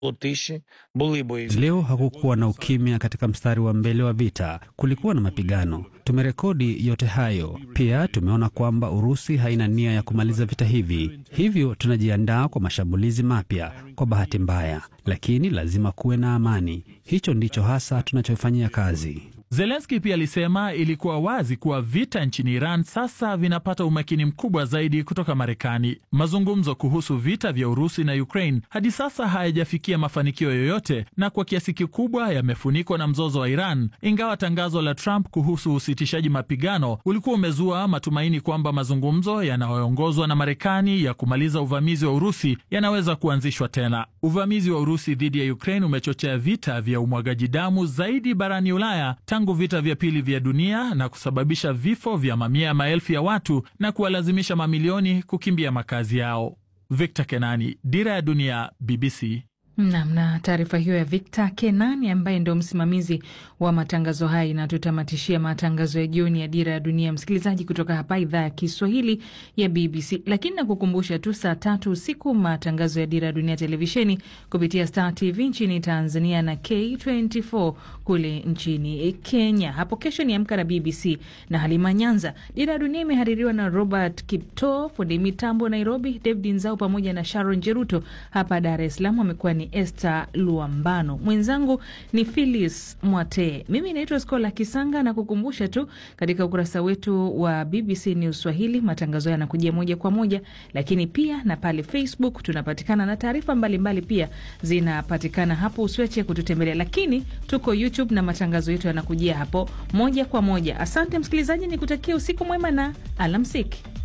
Leo hakukuwa na ukimya katika mstari wa mbele wa vita, kulikuwa na mapigano. Tumerekodi yote hayo. Pia tumeona kwamba Urusi haina nia ya kumaliza vita hivi, hivyo tunajiandaa kwa mashambulizi mapya. Kwa bahati mbaya, lakini lazima kuwe na amani. Hicho ndicho hasa tunachofanyia kazi. Zelenski pia alisema ilikuwa wazi kuwa vita nchini Iran sasa vinapata umakini mkubwa zaidi kutoka Marekani. Mazungumzo kuhusu vita vya Urusi na Ukraine hadi sasa hayajafikia mafanikio yoyote na kwa kiasi kikubwa yamefunikwa na mzozo wa Iran, ingawa tangazo la Trump kuhusu usitishaji mapigano ulikuwa umezua matumaini kwamba mazungumzo yanayoongozwa na Marekani ya kumaliza uvamizi wa Urusi yanaweza kuanzishwa tena. Uvamizi wa Urusi dhidi ya Ukraine umechochea vita vya umwagaji damu zaidi barani Ulaya tangu vita vya pili vya dunia na kusababisha vifo vya mamia ya maelfu ya watu na kuwalazimisha mamilioni kukimbia makazi yao. Victor Kenani, Dira ya Dunia, BBC. Nam na taarifa hiyo ya Victor Kenani ambaye ndio msimamizi wa matangazo haya inatutamatishia matangazo ya jioni ya Dira ya Dunia, msikilizaji, kutoka hapa idhaa ya Kiswahili ya BBC. Lakini nakukumbusha tu, saa tatu usiku matangazo ya Dira ya Dunia televisheni kupitia Star TV nchini Tanzania na K24 kule nchini Kenya. Hapo kesho ni Amka na BBC na Halima Nyanza. Dira ya Dunia imehaririwa na Robert Kipto, fundi mitambo Nairobi, David Nzau pamoja na Sharon Jeruto. Hapa Dar es Salaam amekuwa ni Esther Luambano, mwenzangu ni Phyllis Mwatee, mimi naitwa Skola Kisanga na kukumbusha tu katika ukurasa wetu wa BBC News Swahili matangazo yanakujia moja kwa moja, lakini pia na pale Facebook tunapatikana na taarifa mbalimbali pia zinapatikana hapo, usiache kututembelea, lakini tuko YouTube na matangazo yetu yanakujia hapo moja kwa moja. Asante msikilizaji, nikutakia usiku mwema na alamsiki.